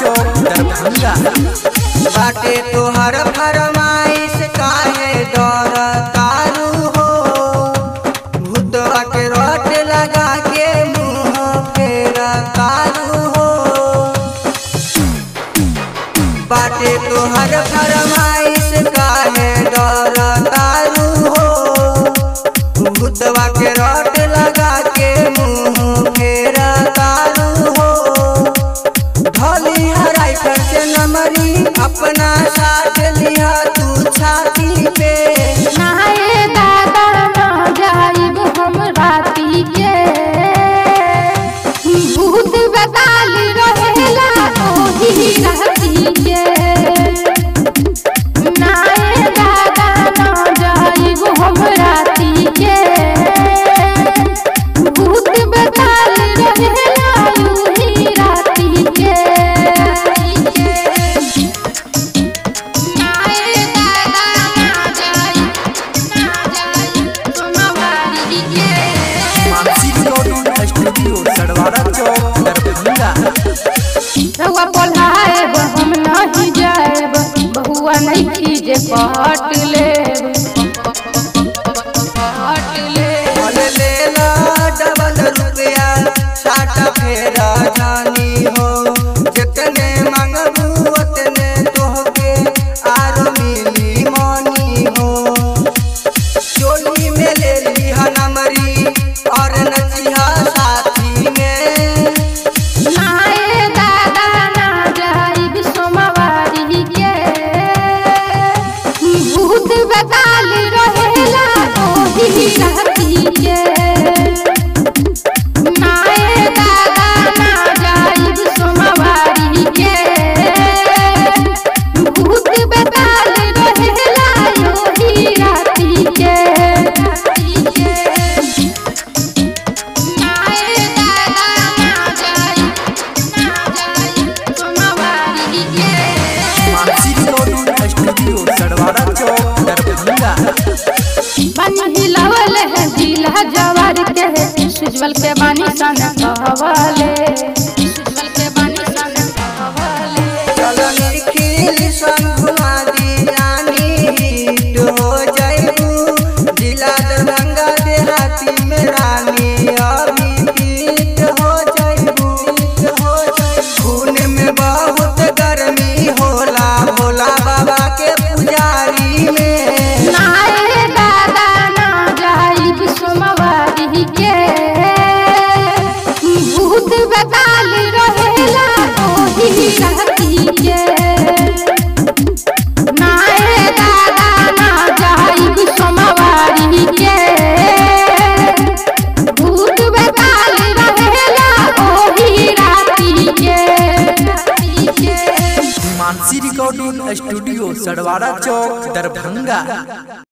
चौक दरभंगा बाटे तोहर फरमाइश काहे डर तारू हो भूतवा के रट लगा के मुंह फेर तारू हो बाटे तोहर फरमाइश काहे डर तारू हो भूतवा के रट लगा के मुंह फेर तारू हो ढोली हराई पर से नमरी अपना साथ लिया तू छाती पे नाये दादा ना जाइब हम राती के भूत बताली रहेला ओही राती के नाये दादा ना जाइब हम राती के भूत बताली रहेला ओही राती के नाये दादा ना जाइब ना जाइब सोमवारी के मानसी रिकॉर्डिंग स्टूडियो सड़वाड़ा चौक दरभंगा रउआ बोलाएब हम नहीं जाएब बहुआ नहीं खीजे पट लेब पट लेब बोल लेला डबल रुपया साटा फेरा जानी हो जितने मंगबू उतने तोहके आरो मिली मानी हो चोली में ले लिहा नमरी और नचिहा साथी में नाये दादा ना जाइब सोमवारी के भूत बताली रहेला ओही राती के नाये दादा ना जाइब सोमवारी के भूत बताली रहेला ओही राती के नाये दादा ना जाइब ना जाइब सोमवारी के मानसी रिकॉर्डिंग स्टूडियो सड़वाड़ा चौक दरभंगा बन हिलावल है जिला जवार के है सुजवल के बानी सन कहवाले सुजवल के बानी सन कहवाले चलो निखिल संगुआ दीवानी हिट हो जाइबू जिला दरभंगा देहाती में रानी अभी हिट हो जाइबू हिट हो जाइबू खून में बहुत गर्मी होला भोला बाबा के पुजारी में नाये दादा ना जाइब सोमवारी के भूत बताली रहेला ओही राती के नाये दादा ना जाइब सोमवारी के भूत बताली रहेला ओही राती के मानसी रिकॉर्डिंग स्टूडियो सड़वाड़ा चौक दरभंगा